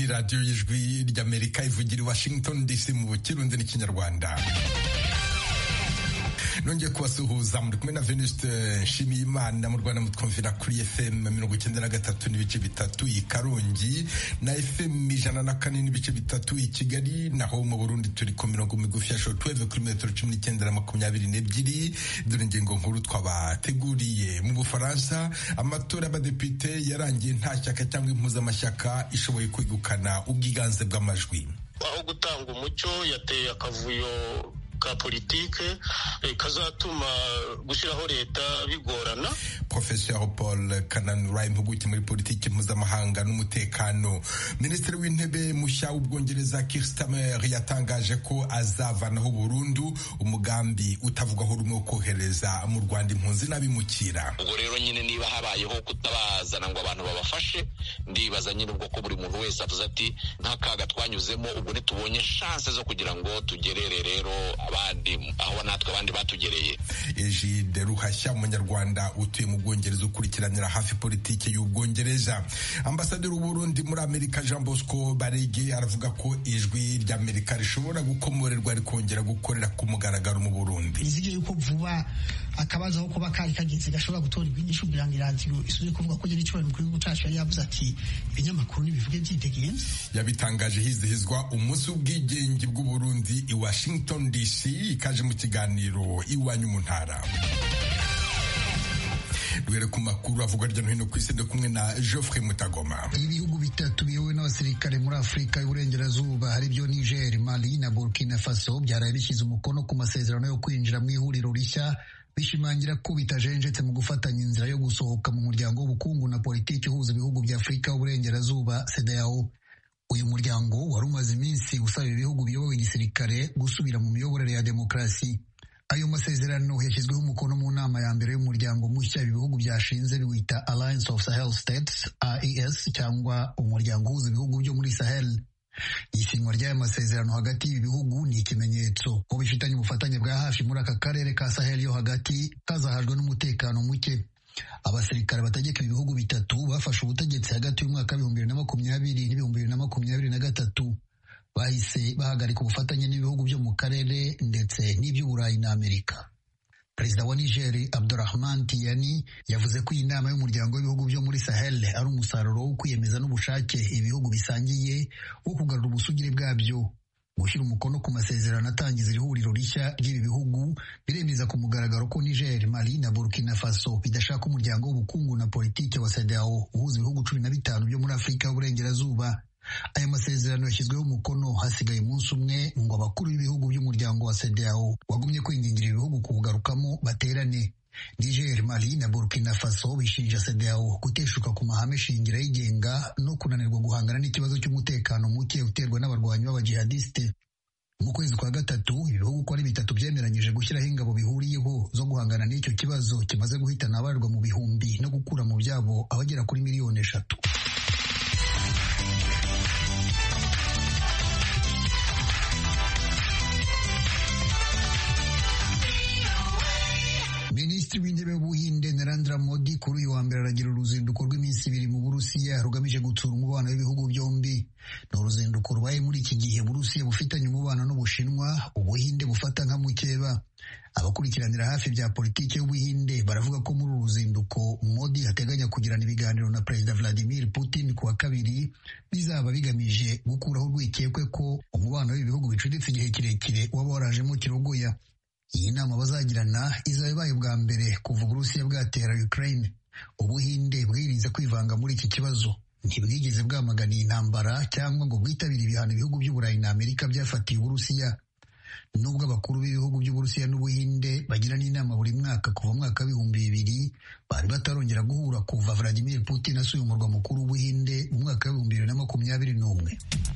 radiyo y'ijwi ry'amerika ivugira i washington dc mu kirundi n'ikinyarwanda nongeye kubasuhuza muri kumwe na venuste nshimiyimana mu rwanda mutwumvira kuri fm mirongo icyenda na gatatu n'ibice bitatu i karongi na fm ijana na kane n'ibice bitatu i kigali naho mu burundi turi ku mirongo migufi ya shortwave kuri metero cumi n'icyenda na makumyabiri n'ebyiri dore ingingo nkuru twabateguriye mu bufaransa amatora y'abadepite yarangiye nta shyaka cyangwa impuzamashyaka ishoboye kwegukana ubwiganze bw'amajwi aho gutanga umucyo yateye akavuyo ka politike kazatuma gushyiraho leta bigorana professeur paul kananura impuguke muri politiki mpuzamahanga n'umutekano minisitiri w'intebe mushya w'ubwongereza Keir Starmer yatangaje ko azavanaho burundu umugambi utavugwaho rumwe wo kohereza mu rwanda impunzi n'abimukira ubwo rero nyine niba habayeho kutabazana ngo abantu babafashe ndibaza nyine ubwo ko buri muntu wese avuze ati nk'akaga twanyuzemo ubwo ntitubonye shanse zo kugira ngo tugerere rero abandi aho natwe abandi batugereye Egide Ruhashya umunyarwanda utuye mu Bwongereza ukurikiranira hafi politiki y'Ubwongereza ambasaderi w'Uburundi muri Amerika Jean Bosco Barege aravuga ko ijwi ry'Amerika rishobora gukomorerwa rikongera gukorera ku mugaragaro mu Burundi nizige yuko vuba akabazo aho kuba kari kageze gashobora gutorerwa inyishu kugira ngo iradiyo isubire kuvuga ko nyine icyubahiro mukuru w'igihugu cacu yari yavuze ati ibinyamakuru nibivuge byidegenza yabitangaje hizihizwa umunsi w'ubwigenge bw'Uburundi i Washington DC ikaje mu kiganiro iwanyu mu ntara duhere ku makuru avugwa hirya no hino ku isi ndi kumwe na Geoffrey Mutagoma ibihugu bitatu biyobowe n'abasirikare muri afurika y'uburengerazuba hari byo niger mali na burkina faso byaraye bishyize umukono ku masezerano yo kwinjira mu ihuriro rishya bishimangira ko bitajenjetse mu gufatanya inzira yo gusohoka mu muryango w'ubukungu na politiki uhuza ibihugu bya afurika y'uburengerazuba sedao uyu muryango wari umaze iminsi usaba ibihugu biyobowe igisirikare gusubira mu miyoborere ya demokarasi ayo masezerano yashyizweho umukono mu nama ya mbere y'umuryango mushya ibihugu byashinze biwita Alliance of Sahel States AES cyangwa umuryango uhuza ibihugu byo muri Sahel isinywa ry'aya masezerano hagati y'ibi bihugu ni ikimenyetso ko bifitanye ubufatanye bwa hafi muri aka karere ka Sahel yo hagati kazahajwe n'umutekano muke abasirikare bategeka ibi bihugu bitatu bafashe ubutegetsi hagati y'umwaka w'ibihumbi bibiri na makumyabiri n'ibihumbi bibiri na makumyabiri na gatatu bahise bahagarika ubufatanye n'ibihugu byo mu karere ndetse n'iby'uburayi na amerika perezida wa nigeri abdurahman tiyani yavuze ko iyi nama y'umuryango w'ibihugu byo muri sahel ari umusaruro wo kwiyemeza n'ubushake ibihugu bisangiye wo kugarura ubusugire bwabyo gushyira umukono ku masezerano atangiza iri huriro rishya ry'ibi bihugu biremeza ku mugaragaro ko niger mali na burkina faso bidashaka umuryango w'ubukungu na politiki wa sedao uhuza ibihugu cumi na bitanu byo muri afurika y'uburengerazuba aya masezerano yashyizweho umukono hasigaye umunsi umwe ngo abakuru b'ibihugu by'umuryango wa CEDEAO wagumye kwingingira ibihugu kuwugarukamo baterane Niger, Mali na Burkina Faso bishinja CEDEAO guteshuka ku mahame shingiro yigenga no kunanirwa guhangana n'ikibazo cy'umutekano muke uterwa n'abarwanyi b'abajihadiste mu kwezi kwa gatatu ibihugu uko ari bitatu byemeranyije gushyiraho ingabo bihuriyeho zo guhangana n'icyo kibazo kimaze guhitana abarirwa mu bihumbi no gukura mu byabo abagera kuri miliyoni eshatu minisitiri w'intebe w'ubuhinde narendra modi kuri uyu wa mbere aragira uruzinduko rw'iminsi ibiri mu burusiya rugamije gutsura umubano w'ibihugu byombi ni uruzinduko rubaye muri iki gihe burusiya bufitanye umubano n'ubushinwa ubuhinde bufata nka mukeba abakurikiranira hafi bya politiki y'ubuhinde baravuga ko muri uru ruzinduko modi ateganya kugirana ibiganiro na perezida vladimir putin ku wa kabiri bizaba bigamije gukuraho urwikekwe ko umubano w'ibi bihugu bicuditse igihe kirekire waba warajemo kirogoya iyi nama bazagirana izaba ibaye bwa mbere kuva uburusiya bwatera ukraine ubuhinde bwirinze kwivanga muri iki kibazo ntibwigeze bwamagana iyi ntambara cyangwa ngo bwitabire ibihano ibihugu by'uburayi na amerika byafatiye uburusiya nubwo abakuru b'ibihugu by'uburusiya n'ubuhinde bagirana inama buri mwaka kuva mwaka w'ibihumbi bibiri bari batarongera guhura kuva vladimir putin asuye umurwa mukuru w'ubuhinde mu mwaka w'ibihumbi bibiri na makumyabiri n'umwe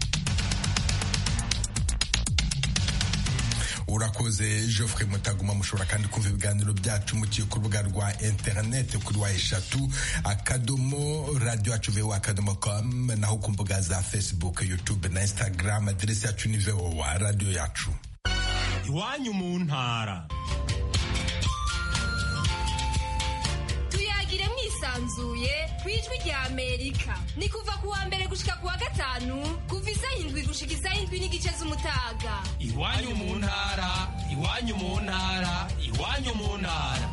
urakoze Geoffrey Mutaguma mushobora kandi kumva ibiganiro byacu mukiye ku rubuga rwa interineti kuri wa eshatu akadomo radio yacu voa akadomo com naho ku mbuga za facebook youtube na instagram aderesi yacu ni voa radio yacu iwanyu mu ntara tuyagire mwisanzuye ku ijwi rya amerika ni kuva ku wa mbere gushika ku wa gatanu kuva isaha indwi gushika isaha indwi n'igice z'umutaga iwanyu mu ntara iwanyu mu ntara iwanyu mu ntara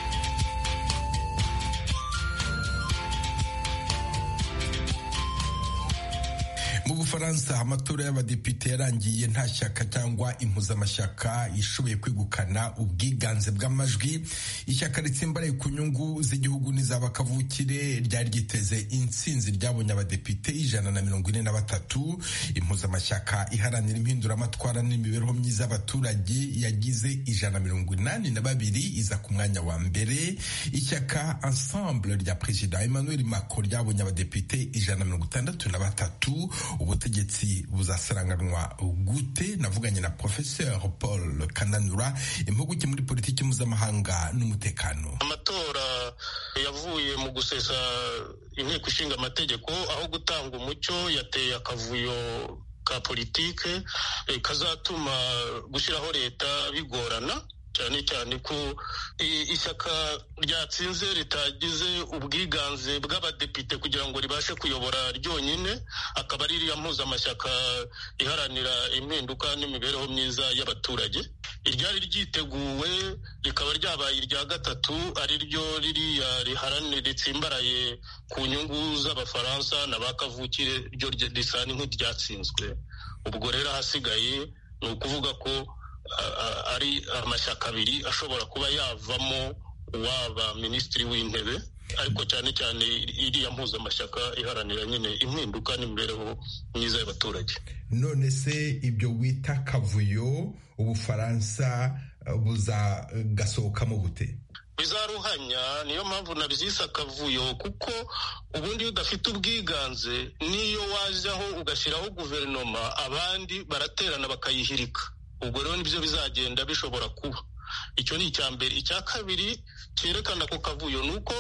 mu bufaransa amatora y'abadepite yarangiye nta shyaka cyangwa impuzamashyaka ishoboye kwegukana ubwiganze bw'amajwi ishyaka ritsimbaraye ku nyungu z'igihugu n'iz'abakavukire ryari ryiteze intsinzi ryabonye abadepite ijana na mirongo ine na batatu impuzamashyaka iharanira impinduramatwara n'imibereho myiza y'abaturage yagize ijana na mirongo inani na babiri iza ku mwanya wa mbere ishyaka ensemble rya perezida emmanuel macron ryabonye abadepite ijana na mirongo itandatu na batatu ubutegetsi buzasaranganwa gute navuganye na professeur paul kananura impuguke muri politiki mpuzamahanga n'umutekano amatora yavuye mu gusesa inteko ishinga amategeko aho gutanga umucyo yateye akavuyo ka politike kazatuma gushyiraho leta bigorana cyane cyane ko ishyaka ryatsinze ritagize ubwiganze bw'abadepite kugira ngo ribashe kuyobora ryonyine akaba ari iriya mpuzamashyaka iharanira impinduka n'imibereho myiza y'abaturage iryari ryiteguwe rikaba ryabaye irya gatatu ari ryo ririya riharanira ritsimbaraye ku nyungu z'abafaransa na ba kavukire ryo risa nk'iryatsinzwe ubwo rero ahasigaye ni ukuvuga ko ari amashyaka abiri ashobora kuba yavamo uwaba minisitiri w'intebe ariko cyane cyane iriya mpuzamashyaka iharanira nyine impinduka n'imibereho myiza y'abaturage none se ibyo wita kavuyo ubufaransa buzagasohokamo gute bizaruhanya niyo mpamvu nabyise akavuyo kuko ubundi iyo udafite ubwiganze n'iyo wajyaho ugashyiraho guverinoma abandi baraterana bakayihirika ubwo rero nibyo bizagenda bishobora kuba icyo ni icya mbere icya kabiri cyerekana ako kavuyo ni uko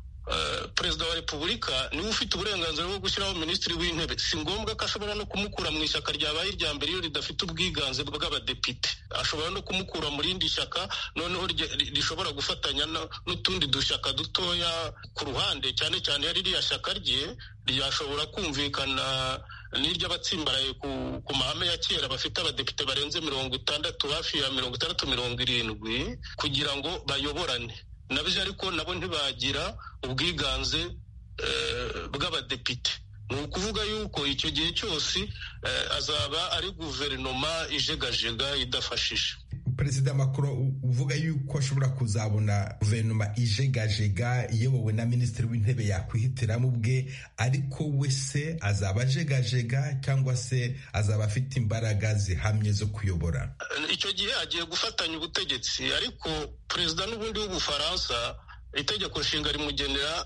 perezida wa repubulika niwe ufite uburenganzira bwo gushyiraho minisitiri w'intebe si ngombwa ko ashobora no kumukura mu ishyaka ryabaye irya mbere iyo ridafite ubwiganze bw'abadepite ashobora no kumukura mu rindi shyaka noneho rishobora gufatanya n'utundi dushyaka dutoya ku ruhande cyane cyane iyo ririya shyaka rye ryashobora kumvikana n'iry'abatsimbaraye ku mahame ya kera bafite abadepite barenze mirongo itandatu hafi ya mirongo itandatu mirongo irindwi kugira ngo bayoborane nabyo ariko nabo ntibagira ubwiganze bw'abadepite ni ukuvuga yuko icyo gihe cyose azaba ari guverinoma ijegajega idafashije perezida Macron uvuga yuko ashobora kuzabona guverinoma ijegajega iyobowe na minisitiri w'intebe yakwihitiramo ubwe ariko we se azaba ajegajega cyangwa se azaba afite imbaraga zihamye zo kuyobora icyo gihe agiye gufatanya ubutegetsi ariko perezida n'ubundi w'ubufaransa itegeko nshinga rimugenera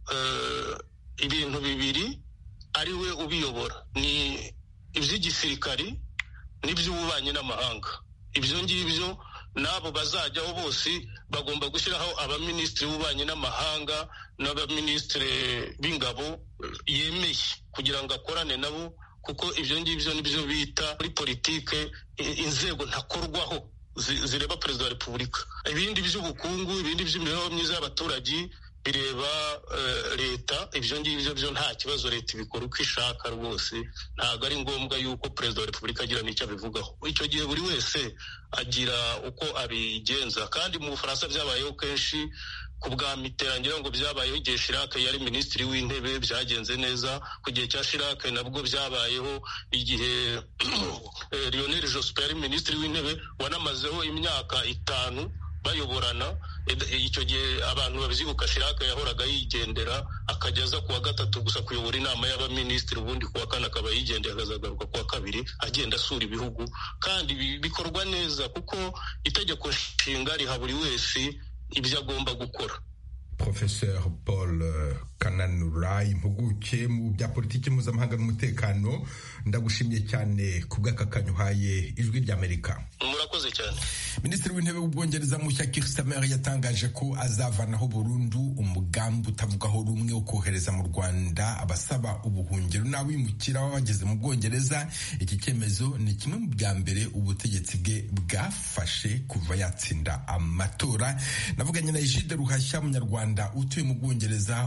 ibintu bibiri ari we ubiyobora ni iby'igisirikari n'iby'ububanyi n'amahanga ibyo ngibyo n'abo bazajyaho bose bagomba gushyiraho abaminisitiri b'ububanyi n'amahanga n'abaminisitiri b'ingabo yemeye kugira ngo akorane nabo kuko ibyo ngibyo nibyo bita muri politike inzego ntakorwaho zireba perezida wa repubulika ibindi by'ubukungu ibindi by'imibereho myiza y'abaturage bireba leta ibyo ngibyo byo nta kibazo leta ibikora uko ishaka rwose ntabwo ari ngombwa yuko perezida wa repubulika agira n'icyo abivugaho icyo gihe buri wese agira uko abigenza kandi mu bufaransa byabayeho kenshi ku bwa miterangira ngo byabayeho igihe shirake yari minisitiri w'intebe byagenze neza ku gihe cya shirake nabwo byabayeho igihe lionel jospin yari minisitiri w'intebe wanamazeho imyaka itanu bayoborana icyo gihe abantu babyibuka shiraka yahoraga yigendera akajya aza kuwa gatatu gusa kuyobora inama y'abaminisitiri ubundi kuwa kane akaba yigendera akazagaruka kuwa kabiri agenda asura ibihugu kandi bikorwa neza kuko itegeko nshinga riha buri wese ibyo agomba gukora professeur paul kananura impuguke mu bya politiki mpuzamahanga n'umutekano ndagushimiye cyane ku bw'aka uhaye ijwi ry'amerika murakoze cyane minisitiri w'intebe w'ubwongereza mushya Keir Starmer yatangaje ko azavanaho burundu umugambi utavugaho rumwe wo kohereza mu rwanda abasaba ubuhungiro n'abimukira baba bageze mu bwongereza iki cyemezo ni kimwe mu bya mbere ubutegetsi bwe bwafashe kuva yatsinda amatora navuganye na Egide Ruhashya munyarwanda utuye mu bwongereza ukurikira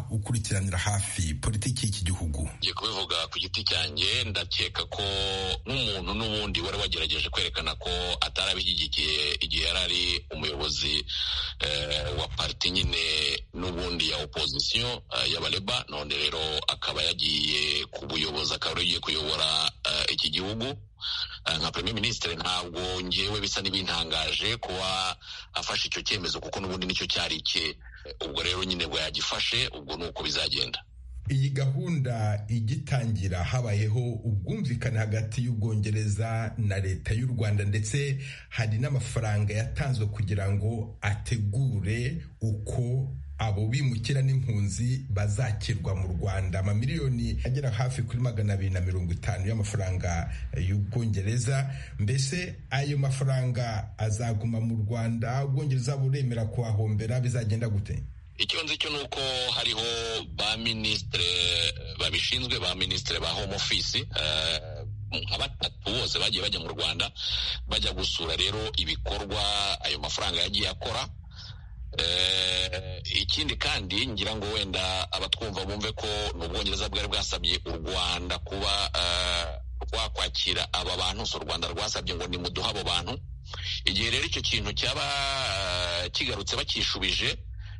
ukurikiranira hafi politiki y'iki gihugu ngiye kubivuga ku giti cyanjye ndakeka ko nk'umuntu n'ubundi wari wagerageje kwerekana ko atari abishyigikiye igihe yari ari umuyobozi wa pariti nyine n'ubundi ya opozisiyo y'abareba none rero akaba yagiye ku buyobozi akaba yagiye kuyobora iki gihugu nka premier minisitiri ntabwo ngewe bisa n'ibintangaje kuba afashe icyo cyemezo kuko n'ubundi nicyo cyari icye ubwo rero nyine bwo yagifashe ubwo ni uko bizagenda iyi gahunda igitangira habayeho ubwumvikane hagati y'ubwongereza na leta y'u rwanda ndetse hari n'amafaranga yatanzwe kugira ngo ategure uko abo bimukira n'impunzi bazakirwa mu rwanda amamiliyoni agera hafi kuri magana abiri na mirongo itanu y'amafaranga y'ubwongereza mbese ayo mafaranga azaguma mu rwanda ubwongereza buremera kuhahombera bizagenda gute icyo nzi cyo ni uko hariho ba minisitire babishinzwe ba minisitire ba home office nka batatu bose bagiye bajya mu rwanda bajya gusura rero ibikorwa ayo mafaranga yagiye akora ikindi kandi ngira ngo wenda abatwumva bumve ko ni ubwongereza bwari bwasabye u rwanda kuba rwakwakira aba bantu si u rwanda rwasabye ngo nimuduhe abo bantu igihe rero icyo kintu cyaba kigarutse bakishubije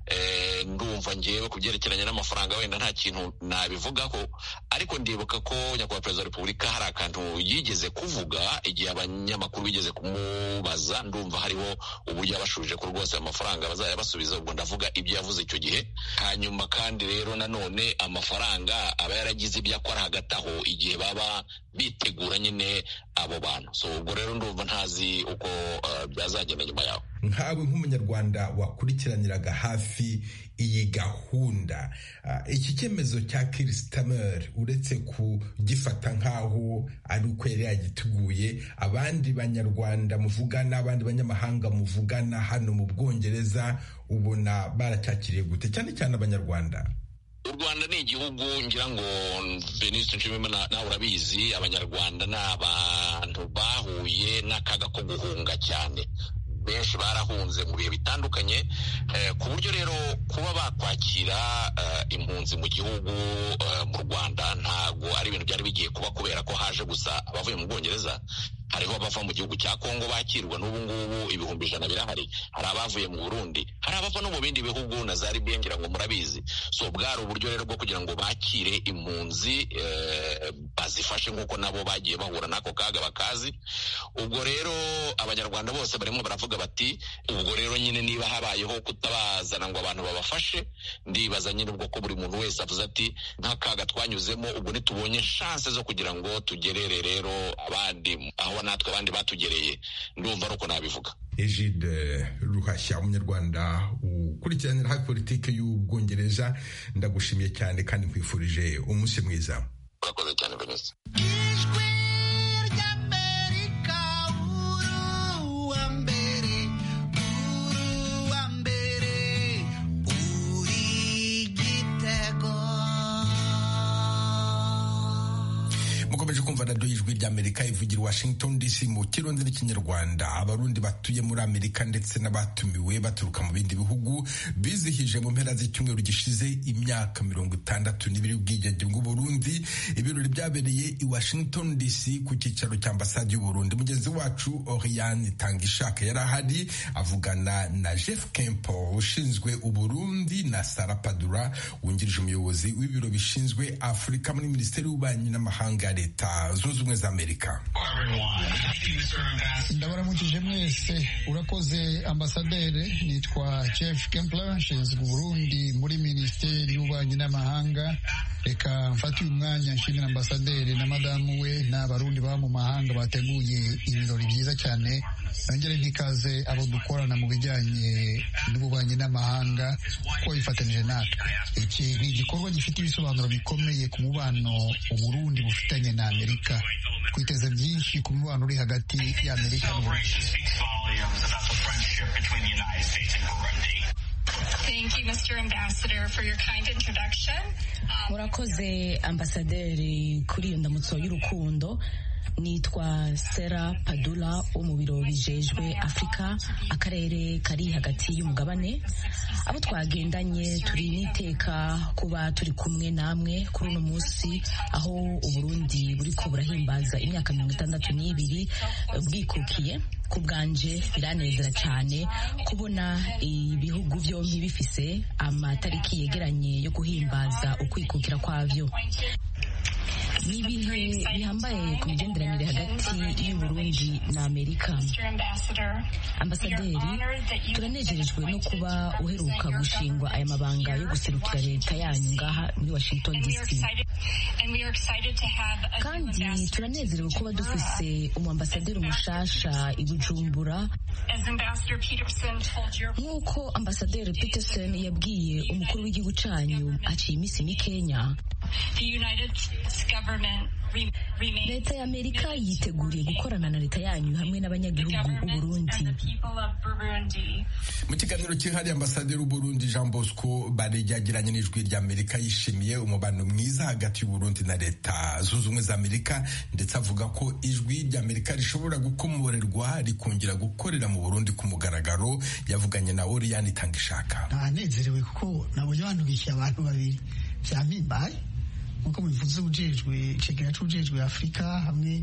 ndumva ngewe ku byerekeranye n'amafaranga wenda nta kintu nabivugaho ariko ndibuka ko nyakubahwa perezida wa repubulika hari akantu yigeze kuvuga igihe abanyamakuru bigeze kumubaza ndumva hariho uburyo yabashubije ko rwose ayo mafaranga bazajya basubiza ubwo ndavuga ibyo yavuze icyo gihe hanyuma kandi rero nanone amafaranga aba yaragize ibyo akora hagati aho igihe baba bitegura nyine abo bantu so ubwo rero ndumva ntazi uko byazagenda nyuma yaho nkawe nk'umunyarwanda wakurikiraniraga hafi iyi gahunda iki cyemezo cya kirisitamer uretse kugifata nk'aho ari uko yari yagiteguye abandi banyarwanda muvugana abandi banyamahanga muvugana hano mu bwongereza ubona baracyakiriye gute cyane cyane abanyarwanda u rwanda ni igihugu ngira ngo veniste nshimiyimana nawe urabizi abanyarwanda ni abantu bahuye n'akaga ko guhunga cyane benshi barahunze mu bihe bitandukanye ku buryo rero kuba bakwakira impunzi mu gihugu mu rwanda ntabwo ari ibintu byari bigiye kuba kubera ko haje gusa abavuye mu bwongereza hariho abava mu gihugu cya kongo bakirwa n'ubu ngubu ibihumbi ijana birahari hari abavuye mu burundi hari abava no mu bindi bihugu na za libiya ngira ngo murabizi so bwari uburyo rero bwo kugira ngo bakire impunzi bazifashe nk'uko nabo bagiye bahura n'ako kaga bakazi ubwo rero abanyarwanda bose barimo baravuga bati ubwo rero nyine niba habayeho kutabazana ngo abantu babafashe ndibaza nyine ubwo ko buri muntu wese avuze ati nk'akaga twanyuzemo ubwo ntitubonye shanse zo kugira ngo tugerere rero abandi aho natwe abandi batugereye ndumva ari uko nabivuga Egide Ruhashya umunyarwanda ukurikiranira hafi politiki y'ubwongereza ndagushimiye cyane kandi nkwifurije umunsi mwiza urakoze cyane Vanessa mukomeje kumva radiyo y'ijwi ry'amerika ivugira washington dc mu kirundi n'ikinyarwanda abarundi batuye muri amerika ndetse n'abatumiwe baturuka mu bindi bihugu bizihije mu mpera z'icyumweru gishize imyaka mirongo itandatu n'ibiri ubwigenge bw'uburundi ibirori byabereye i washington dc ku cyicaro cya ambasade y'uburundi mugenzi wacu oriane tangishaka yari ahari avugana na jeff kempo ushinzwe uburundi na sara padura wungirije umuyobozi w'ibiro bishinzwe afurika muri minisiteri y'ububanyi n'amahanga ya leta zunze ubumwe za amerika ndabaramukije mwese urakoze ambasaderi nitwa jeff kempler nshinzwe uburundi muri minisiteri y'ububanyi n'amahanga reka mfate uyu mwanya nshimira ambasaderi na madamu we n'abarundi baba mu mahanga bateguye ibirori byiza cyane nongere ntikaze abo dukorana mu bijyanye n'ububanyi n'amahanga ko bifatanyije natwe iki ni igikorwa gifite ibisobanuro bikomeye ku mubano uburundi bufitanye na amerika twiteze byinshi ku mubano uri hagati y'amerika n'uburundi murakoze ambasaderi kuri iyo ndamutso y'urukundo nitwa sera padula wo mu biro bijejwe afurika akarere kari hagati y'umugabane abo twagendanye turi n'iteka kuba turi kumwe namwe kuri uno munsi aho uburundi buriko burahimbaza imyaka mirongo itandatu n'ibiri bwikukiye ku bwanje biranezera cyane kubona ibihugu byombi bifise amatariki yegeranye yo guhimbaza ukwikukira kwavyo ni ibihe bihambaye ku migenderanire hagati y'uburundi na amerika ambasaderi turanejejwe no kuba uheruka gushingwa aya mabanga yo guserukira leta yanyu ngaha muri washington dc kandi turanezerewe kuba dufise umuambasaderi mushasha i bujumbura nk'uko ambasaderi peterson yabwiye umukuru w'igihugu canyu haciye iminsi mikenya leta ya amerika yiteguriye gukorana na leta yanyu hamwe n'abanyagihugu b'uburundi mu kiganiro cyihariye ambasaderi w'uburundi jean bosco barejyagiranye n'ijwi rya amerika yishimiye umubano mwiza hagati y'uburundi na leta zunze ubumwe za amerika ndetse avuga ko ijwi rya amerika rishobora gukomorerwa rikongera gukorera mu burundi ku mugaragaro yavuganye na oriyani itanga ishaka ntanezerewe kuko nabonye bantubikiye abantu babiri byampimbaye nkuko bivuze ujejwe icegera c'ujejwe afurika hamwe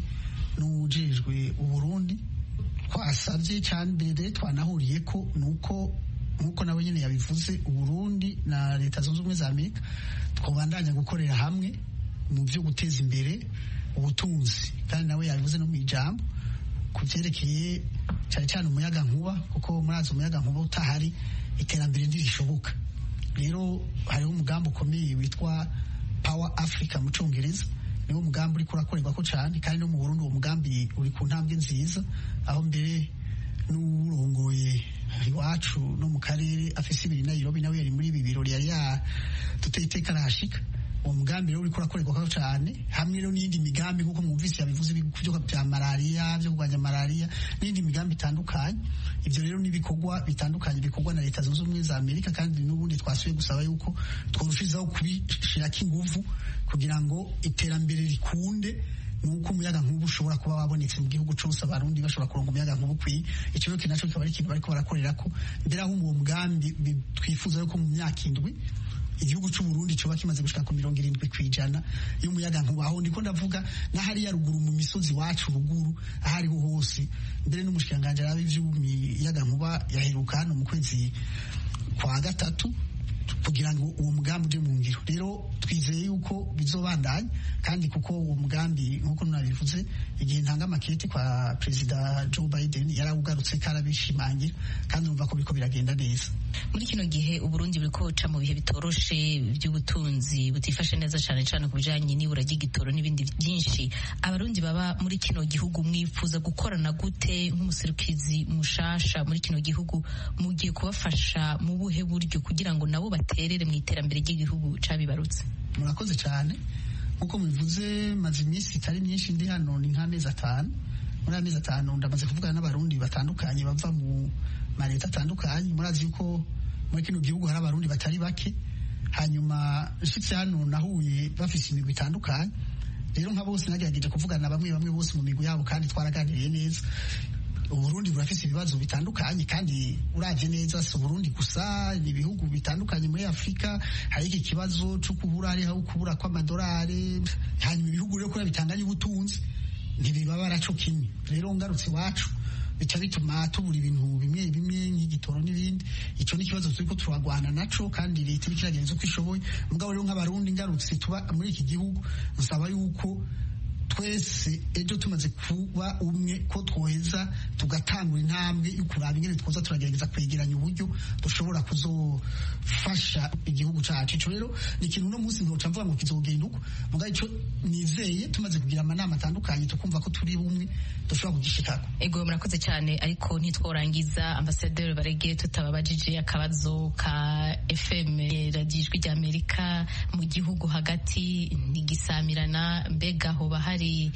n'ujejwe uburundi twasabye cyane mbere twanahuriye ko nuko nkuko nawe nyine yabivuze uburundi na leta zunze ubumwe za amerika twabandanya gukorera hamwe mu byo guteza imbere ubutunzi kandi nawe yabivuze no mu ijambo ku byerekeye cyane cyane umuyaga nkuba kuko murazi umuyaga nkuba utahari iterambere ntirishoboka rero hariho umugambi ukomeye witwa Power Africa mu Congereza niwo mugambi uriko urakorerwa ko cyane kandi no mu Burundi uwo mugambi uri ku ntambwe nziza aho mbere n'urongoye iwacu no mu karere afise ibiri Nairobi nawe yari muri ibi birori yari yaduteye iteka arahashika uwo mugambi rero uriko urakorerwa ko cyane hamwe rero n'iyindi migambi nk'uko mwumvise yabivuze byo bya malariya byo kurwanya malariya n'indi migambi itandukanye ibyo rero n'ibikorwa bitandukanye bikorwa na leta zunze ubumwe za amerika kandi n'ubundi twasubiye gusaba yuko twarushizaho kubishirako inguvu kugira ngo iterambere rikunde nuko umuyaga nkubu ushobora kuba wabonetse mu gihugu cyose abarundi bashobora kuronga umuyaga nkubu ukwiye icyo rero nacyo kikaba ari ikintu bariko barakorera ko mbere aho uwo mugambi twifuza yuko mu myaka indwi igihugu cy'u Burundi coba kimaze gushika ku mirongo irindwi kwijana y'umuyaga nkuba aho ndiko ndavuga n'ahari ya ruguru mu misozi wacu ruguru ahariho hose mbere n'umushikanganje arabe ivy'umuyaga nkuba yaheruka hano mu kwezi kwa gatatu kugira ngo uwo mugambi uje mu ngiro rero twizeye yuko bizobandanya kandi kuko uwo mugambi nk'uko nabivuze igihe ntanga amakete kwa perezida Joe Biden yarawugarutse karabishimangira kandi urumva ko biriko biragenda neza muri kino gihe uburundi buriko buca mu bihe bitoroshe by'ubutunzi butifashe neza cyane cyane ku bijanye n'ibura ry'igitoro n'ibindi byinshi abarundi baba muri kino gihugu mwifuza gukorana gute nk'umuserukizi mushasha muri kino gihugu mugiye kubafasha mu buhe buryo kugira ngo nabo baterere mu iterambere ry'igihugu cabibarutse murakoze cyane nkuko mubivuze maze iminsi itari myinshi ndi hano ni nk'amezi atanu muri amezi atanu ndamaze kuvugana n'abarundi batandukanye bava mu maleta atandukanye murazi yuko muri kino gihugu hari abarundi batari bake hanyuma nshitse hano nahuye bafise imigwi itandukanye rero nka bose nagerageje kuvugana bamwe bamwe bose mu migwi yabo kandi twaraganiriye neza uburundi burafise ibibazo bitandukanye kandi uravye neza si uburundi gusa ni ibihugu bitandukanye muri afurika hari iki kibazo co kubura hariho kubura kw'amadolari hanyuma ibihugu rero kubera bitanganye ubutunzi ntibibabara co kimwe rero ngarutse iwacu bica bituma tubura ibintu bimwe bimwe nk'igitoro n'ibindi ico ni ikibazo turiko turagwana naco kandi leta iriko iragereza uko ishoboye mugabo rero nk'abarundi ngarutse tuba muri iki gihugu nsaba yuko twese ejo tumaze kuba umwe ko twoheza tugatangura intambwe yo kuraba ingene twoza turagerageza kwegeranya uburyo dushobora kuzofasha igihugu cacu ico rero ni ikintu uno munsi ntoca mvuga ngo kizogenda uko mugabo ico nizeye tumaze kugira amanama atandukanye tukumva ko turi bumwe dushobora kugishikako ego murakoze cyane ariko ntitworangiza ambasaderi barege tutababajije akabazo ka fm radiyo ijwi ry'amerika mu gihugu hagati ntigisamirana mbega hoba hari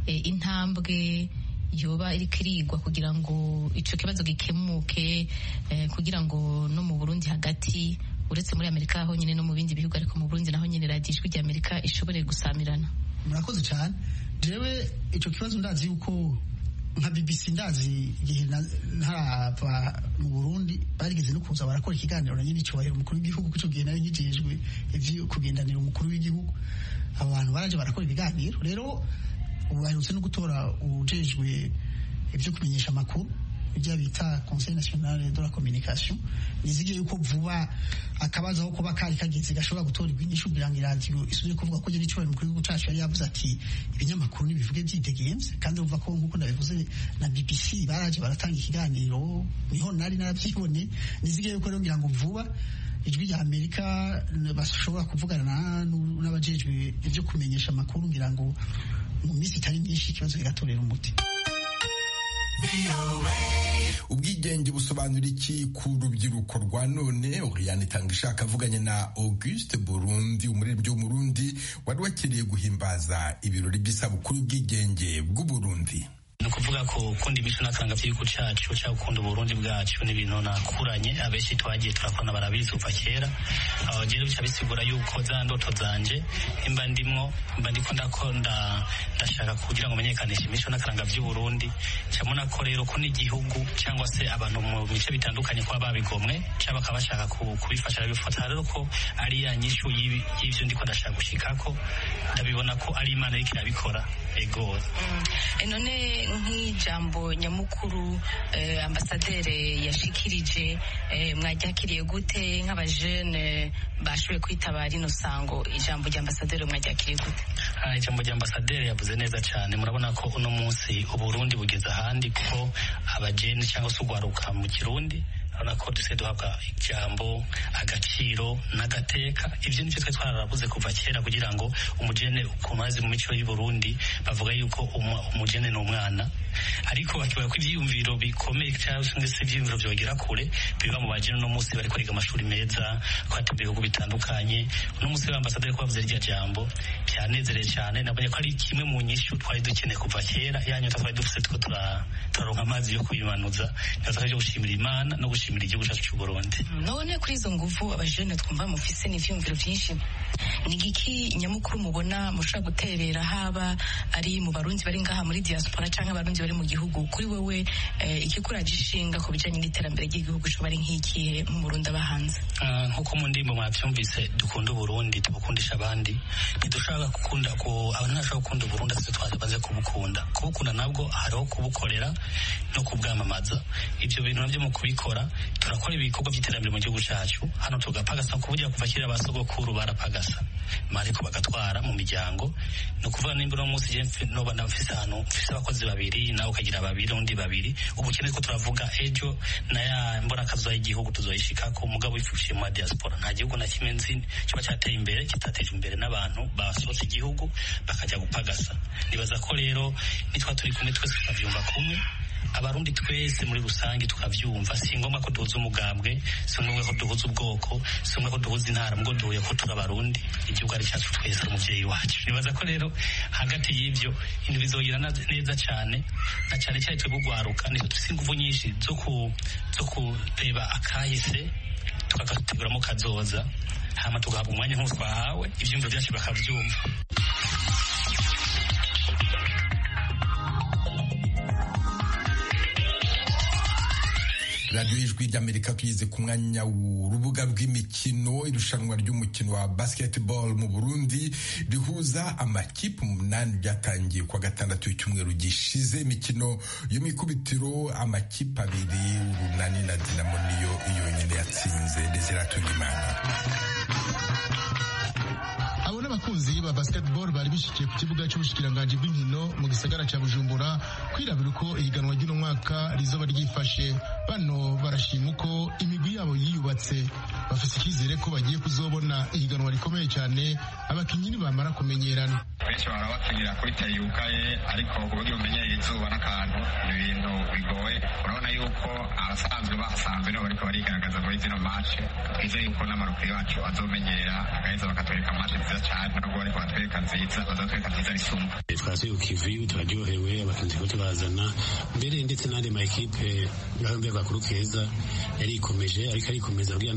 intambwe yoba iriko irigwa kugira ngo ico kibazo gikemuke kugira ngo no mu burundi hagati uretse muri amerika honyine no mu bindi bihugu ariko mu burundi naho nyine radiyo ijwi ry'amerika ishobore gusamirana murakoze cyane jewe ico kibazo ndazi yuko nka BBC ndazi igihe ntarava mu Burundi barigeze no kuza barakora ikiganiro na nyine cyubahiro umukuru w'igihugu kuco gihe nari nkijejwe ivyo kugendanira umukuru w'igihugu abo bantu baraje barakora ibiganiro rero ubu baherutse no gutora ujejwe ibyo kumenyesha amakuru ibyo bita conseil national de la communication nizigiye yuko vuba akabazo aho kuba kari kageze gashobora gutorerwa inyishu kugira ngo iradiyo isubire kuvuga ko nyiri cyubahiro mukuru w'igihugu cacu yari yavuze ati ibinyamakuru nibivuge byidegenze kandi urumva ko nk'uko nabivuze na BBC baraje baratanga ikiganiro niho nari narabyibone nizigiye yuko rero ngira ngo vuba ijwi rya amerika bashobora kuvugana n'abajejwe ibyo kumenyesha amakuru ngira ngo mu minsi itari myinshi ikibazo kigatorera umuti ubwigenge busobanura iki ku rubyiruko rwa none Oriane itanga ishaka avuganye na Auguste Burundi umuririmbyi w'umurundi wari wakiriye guhimbaza ibirori by'isabukuru y'ubwigenge bw'uburundi ni ukuvuga ko ukunda imico n'akaranga by'igihugu cyacu cyangwa ukunda uburundi bwacu ni ibintu nakuranye abenshi twagiye turakorana barabizi kuva kera aho rero bica bisigura yuko za ndoto zanje imba ndimwo mba ndiko ndakunda ndashaka kugira ngo menyekanishe imico n'akaranga by'uburundi cyabona ko rero ko n'igihugu cyangwa se abantu mu bice bitandukanye kuba babigomwe cyangwa bakaba bashaka kubifasha bifata rero ko ari ya nyishu y'ibyo ndiko ndashaka gushikako ndabibona ko ari imana iriko irabikora ego none nk'ijambo nyamukuru ambasaderi yashikirije mwaryakiriye gute nk'abajene bashoboye kwitabara ino sango ijambo rya ambasaderi mwaryakiriye gute ijambo rya ambasaderi yavuze neza cyane murabona ko uno munsi uburundi bugeze ahandi kuko abajene cyangwa se ugwaruka mu kirundi urabona ko dusigaye duhabwa ijambo agaciro n'agateka ibyo nibyo twari twararabuze kuva kera kugira ngo umujene ukuntu azi mu mico y'uburundi bavuga yuko umujene ni umwana ariko bakibaye ko ibyiyumviro bikomeye cyangwa se ibyiyumviro byogera kure biba mu bajene uno munsi bari kwiga amashuri meza kwatembera ibihugu bitandukanye uno munsi w'ambasaderi ko bavuze rya jambo byanezereye cyane nabonye ko ari kimwe mu nyishu twari dukeneye kuva kera yanyota twari dufite two turaronka amazi yo kuyimanuza neza ko gushimira imana no gushimira igihugu cyacu cy'u Burundi none kuri izo nguvu abajene twumva mufise n'ivyumviro vyinshi ni giki nyamukuru mubona mushobora guterera haba ari mu barundi bari ngaha muri diaspora canke abarundi bari mu gihugu kuri wewe ikikuraje ishinga ku bijanye n'iterambere ry'igihugu co bari nk'ikihe nk'umurundi aba hanze nk'uko mu ndimbo mwavyumvise dukunda uburundi tubukundisha abandi ntidushaka gukunda ko abantu ntashobora gukunda uburundi atse twabanze kubukunda kubukunda nabwo hariho kubukorera no kubwamamaza ivyo bintu navyo mu kubikora turakora ibikorwa by'iterambere mu gihugu cyacu hano tugapagasa ku buryo kuva kera basogokuru barapagasa mariko bagatwara mu miryango ni ukuvuga nimba uno munsi je noba nafise ahantu mfise abakozi babiri nawe ukagira babiri undi babiri ubukene ko turavuga ejo na ya mbona kazoza y'igihugu tuzoyishikako umugabo wifushiye mu diaspora nta gihugu na kimwe nzi kiba cyateye imbere kitateje imbere n'abantu basohotse igihugu bakajya gupagasa nibaza ko rero nitwa turi kumwe twese tukavyumva kumwe abarundi twese muri rusange tukavyumva si ngombwa ko duhuza umugambwe si ngombwa ko duhuza ubwoko si ngombwa ko duhuza intara mubwo duhuye ko turi abarundi igihugu ari cyacu twese ari umuvyeyi wacu nibaza ko rero hagati y'ivyo ibintu bizogira neza cane na cane cyane twe kugwaruka nizo dufise inguvu nyinshi zo ku zo kureba akahise tukagateguramo kazoza hama tugahabwa umwanya nk'uwo twahawe ivyumviro vyacu bakavyumva radiyo y'ijwi ry'amerika tugeze ku mwanya w'urubuga rw'imikino irushanwa ry'umukino wa basketball mu burundi rihuza amakipe umunani byatangiye kuwa gatandatu w'icyumweru gishize imikino yo mu ikubitiro amakipe abiri urunani na dinamo niyo yonyine yatsinze ndetse iratunga imana abo n'abakunzi ba basketball bari bishikiye ku kibuga cy'ubushikiranganji bw'inkino mu gisagara cya bujumbura kwirabira uko ihiganwa ry'uno mwaka rizoba ryifashe bano barashima uko imigwi yabo yiyubatse bafite icyizere ko bagiye kuzobona ihiganwa rikomeye cyane abakinnyi nibamara kumenyerana benshi bahora bakinira kuri tayi yugaye ariko ku buryo bumenyereye izuba n'akantu ni ibintu bigoye urabona yuko abasanzwe bahasanzwe nibo bariko barigaragaza muri zino mashe twizeye yuko n'amarukuru yacu azomenyera agaheza bakatwereka mashe nziza cyane nubwo bariko batwereka nziza bazatwereka nziza risumba twasuye ku kivuyu turaryohewe abakinzi ko tubazana mbere ndetse n'andi ma ekipe ngaho mbega kuru keza yarikomeje ariko arikomeza kugira nayo arabe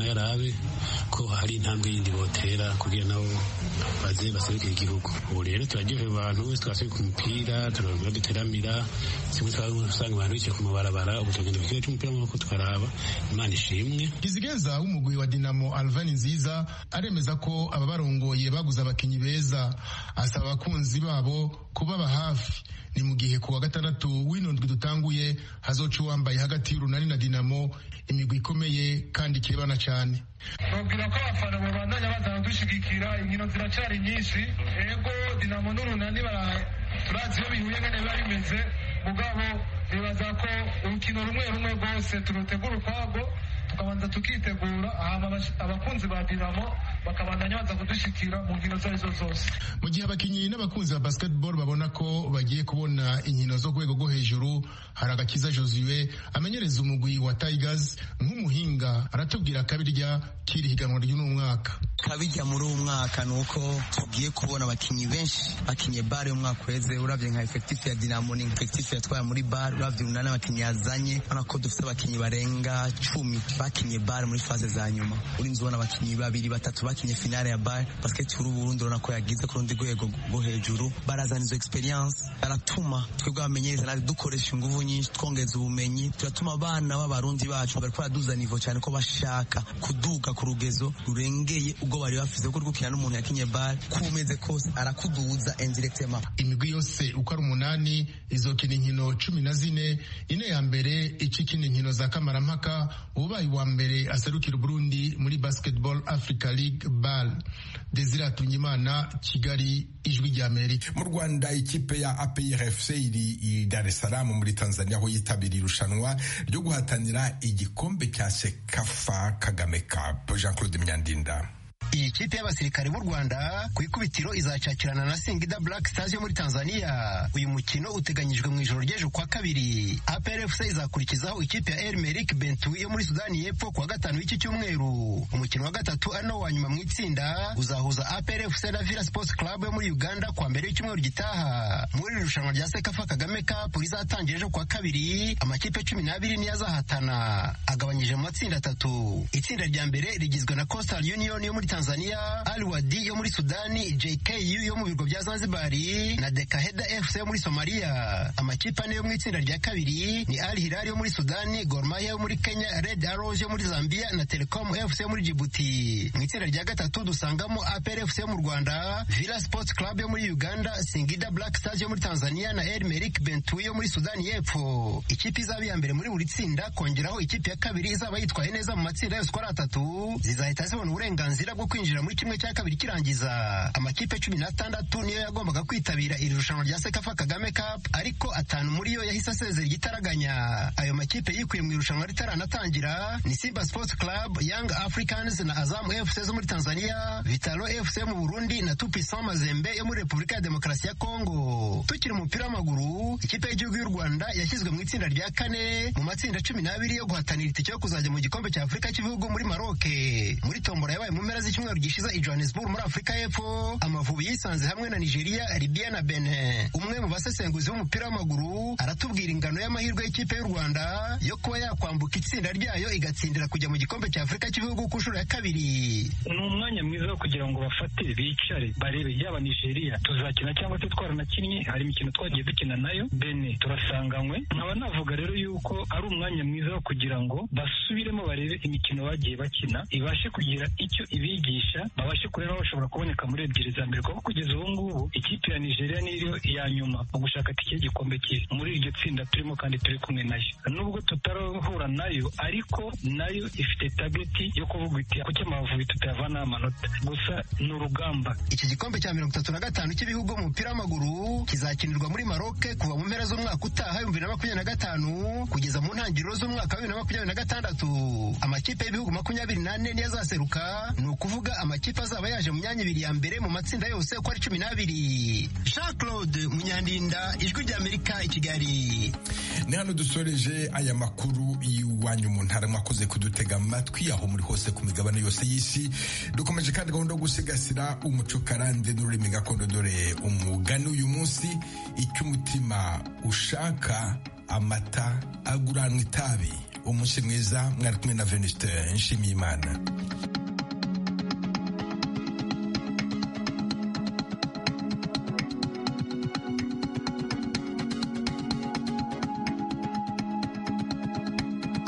barabe ko hari intambwe yindi botera kugira nabo baze baserukire igihugu ubu rero turaryohera abantu wese twasubiye ku mupira turabona duteramira simwe usanga abantu bicaye ku mabarabara ubu tugenda ku kibuga cy'umupira w'amaboko tukaraba imana ishimwe kizigeza w'umugwi wa dinamo alvani nziza aremeza ko ababarongoye baguze abakinnyi beza asaba abakunzi babo kubaba hafi ni mu gihe ku wa gatandatu w'ino ndwi dutanguye hazoca uwambaye hagati y'urunani na dinamo imigwi ikomeye kandi ikebana cyane babwira ko abafana babandanya bazana dushigikira inkino ziracyari nyinshi ego dinamo n'urunani turazi iyo bihuye ngene biba bimeze mugabo nibaza ko urukino rumwe rumwe rwose turutegura ukwarwo tukabanza tukitegura hama abakunzi ba dinamo bakabandanya baza kudushikira mu nkino izo arizo zose mu gihe abakinnyi n'abakunzi ba basketball babona ko bagiye kubona inkino zo rwego rwo hejuru hari agakiza josue amenyereza umugwi wa tigers nk'umuhinga aratubwira akabirya k'iri higanwa ry'uno mwaka kabirya muri uwo mwaka ni uko tugiye kubona abakinnyi benshi bakinye bare umwaka uheze uravye nka efektifu ya dinamo ni efektifu yatwaye muri bare uravye umunani abakinnyi yazanye urabona ko dufite abakinnyi barenga cumi bakinye bare muri faze za nyuma urinze ubona abakinnyi babiri batatu bakinye finale ya bare basket uru Burundi urabona ko yagize ku rundi rwego rwo hejuru barazana izo experience baratuma twebwe abamenyereza natwe dukoresha inguvu nyinshi twongeza ubumenyi turatuma abana b'abarundi bacu bariko baraduza nivo cyane ko bashaka kuduga ku rugezo rurengeye ubwo bari bafise kuko gukina n'umuntu yakinye bare ko umeze kose arakuduza indirectement imigwi yose uko ari umunani izokina inkino cumi na zine ine ya mbere icikina inkino za kamarampaka ubaye wa mbere aserukira Burundi muri Basketball Africa League BAL Desire Atunyimana Kigali ijwi rya Amerika mu Rwanda ikipe ya APRFC iri i Dar es Salaam muri Tanzania aho yitabiriye irushanwa ryo guhatanira igikombe cya Sekafa Kagame Cup Jean Claude Myandinda iyi kipe y'abasirikare b'u Rwanda ku ikubitiro izacakirana na Singida Black Stars yo muri Tanzania uyu mukino uteganyijwe mu ijoro ry'ejo kwa kabiri APRFC izakurikizaho ikipe ya El Merreikh Bentiu yo muri Sudani y'Epfo kuwa gatanu w'iki cyumweru umukino wa gatatu ari wa nyuma mu itsinda uzahuza APRFC na Villa Sports Club yo muri Uganda kuwa mbere y'icyumweru gitaha muri iri rushanwa rya Sekafa Kagame Cup rizatangira ejo kuwa kabiri amakipe cumi n'abiri niyo azahatana agabanyije mu matsinda atatu itsinda rya mbere rigizwe na Coastal Union yo muri Tanzania, Al Wadi yo muri Sudani, JKU yo mu birwa bya Zanzibar na Dekaheda FC yo muri Somalia. Amakipe ane yo mu itsinda rya kabiri ni Al Hilal yo muri Sudani, Gor Mahia yo muri Kenya, Red Arrows yo muri Zambia na Telecom FC yo muri Djibouti. Mu itsinda rya gatatu dusangamo APR FC yo mu Rwanda, Villa Sports Club yo muri Uganda, Singida Black Stars yo muri Tanzania na El Merreikh Bentiu yo muri Sudani y'Epfo. Ikipe izaba iya mbere muri buri tsinda kongeraho ikipe ya kabiri izaba yitwaye neza mu matsinda yose uko ari atatu zizahita zibona uburenganzira bwo kwinjira muri kimwe cya kabiri kirangiza amakipe cumi n'atandatu niyo yagombaga kwitabira iri rushanwa rya Sekafa Kagame Cup ariko atanu muri yo yahise asezera igitaraganya ayo makipe yikuye mu irushanwa ritaranatangira ni Simba Sports Club Young Africans na Azam FC zo muri Tanzania Vitalo FC mu Burundi na Tupisan Mazembe yo muri Repubulika ya Demokarasi ya Kongo tukiri umupira w'amaguru ikipe y'igihugu y'u Rwanda yashyizwe mu itsinda rya kane mu matsinda cumi n'abiri yo guhatanira itike yo kuzajya mu gikombe cya Afurika cy'ibihugu muri Maroc muri tombora yabaye mu mpera z'icyumweru gishize i Johannesburg muri Afurika y'Epfo Amavubi yisanze hamwe na Nigeria Libya na Benin umwe mu basesenguzi b'umupira w'amaguru aratubwira ingano y'amahirwe y'ikipe y'u Rwanda yo kuba yakwambuka itsinda ryayo igatsindira kujya mu gikombe cya Afurika cy'ibihugu ku nshuro ya kabiri ni umwanya mwiza wo kugira ngo bafate bicare barebe yaba Nigeria tuzakina cyangwa se twaranakinnye hari imikino twagiye dukina nayo Benin turasanganywe nkaba navuga rero yuko ari umwanya mwiza wo kugira ngo basubiremo barebe imikino bagiye bakina ibashe kugira icyo ibigisha babashe kureba bashobora kuboneka muri ebyiri za mbere kuko kugeza ubu ngubu ikipe ya Nigeria niyo ya nyuma mu gushaka tike y'igikombe cye muri iryo tsinda turimo kandi turi kumwe nayo nubwo tutarahura nayo ariko nayo ifite tageti yo kuvuga iti kuki amavubi tutayavanaho amanota gusa ni urugamba iki gikombe cya mirongo itatu na gatanu cy'ibihugu mu mupira w'amaguru kizakinirwa muri Maroc kuva mu mpera z'umwaka utaha ibihumbi bibiri na makumyabiri na gatanu kugeza mu ntangiriro z'umwaka wa bibiri na makumyabiri na gatandatu amakipe y'ibihugu makumyabiri n'ane niyo azaseruka ni ukuvuga amakipe azaba yaje mu myanya ibiri ya mbere mu matsinda yose uko ari cumi n'abiri jean claude munyandinda ijwi ry'amerika i kigali ni hano dusoreje aya makuru y'iwanyu mu ntara mwakoze kudutega amatwi aho muri hose ku migabane yose y'isi dukomeje kandi gahunda yo gusigasira umuco karande n'ururimi gakondo dore umugani uyu munsi icyo umutima ushaka amata aguranwa itabi umunsi mwiza mwari kumwe na venuste nshimiyimana